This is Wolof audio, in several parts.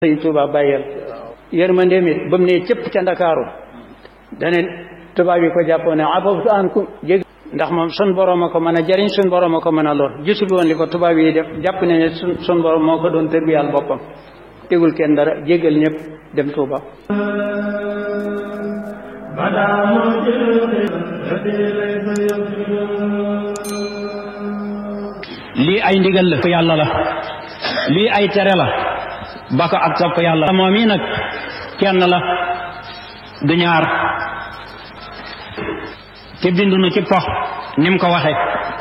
sëñ Tuuba bàyyeel yërmandeem it ba mu ne cëpp ca ndakaaru dane tubaab yi ko jàppoon ne afaftu ankum jég ndax moom sun borom a ko mën a jariñ sun borom a ko mën a lor gisul woon li ko tubaab yi def jàpp ne ne sun sun borom moo ko doon tërbiyal boppam tegul kenn dara jégal ñëpp dem Tuuba lii ay ndigal la yàlla la lii ay tere la ba ko ak topp yàlla moom yi nag kenn la du ñaar te bindu nu ci pox ni mu ko waxe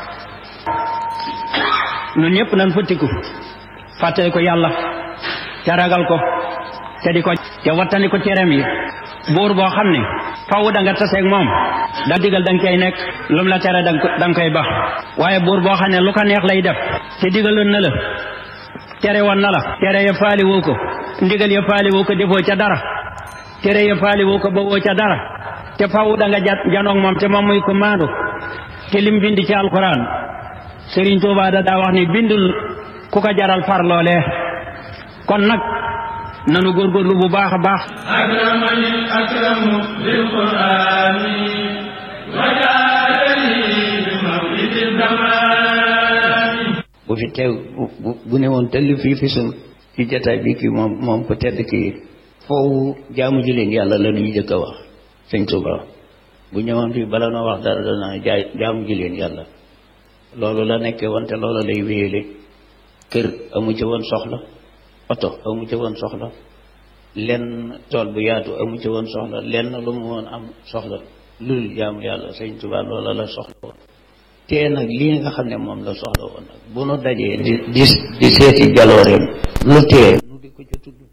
nun ñëpp nan futtiku fàttali ko yàlla te ragal ko te di ko te wattani ko cerem yi buur boo xam ne faw da nga taseeg moom da digal da nga koy nekk lu mu la tere da nga koy bax waaye buur boo xam ne lu ko neex lay def te digaloon na la tere woon na la tere ya faali woo ko ndigal ya faali woo ko defoo ca dara tere ya faali woo ko ba woo ca dara te faw da nga jat janoog moom te moom muy ko maandu te lim bind ci alquran Serigne Touba da daa wax ni bindul ku ko jaral far loolee kon nag nanu góorgóorlu bu baax a baax akramani akramu bil qurani wajaadani bi mawlidi zamani bu fi teew bu bu ne woon tëll fii fi sun ci jataay bi kii moom moom ko tedd kii foofu jaamu ji leen yàlla la ñuy jëkk a wax sëñ Tuuba bu ñëwoon fii bala noo wax dara dana jaay jaamu ji leen yàlla loolu la nekkee woon te loolu lay wéyale kër amu ci woon soxla oto amu ci woon soxla lenn tool bu yaatu amu ci woon soxla lenn lu mu woon am soxla lul jaamu yàlla sëñ Tuuba loola la soxla woon te nag lii nga xam ne moom la soxla woon nag bu nu dajee di di di seeti jalooreem lu tee nu di ko ca tudd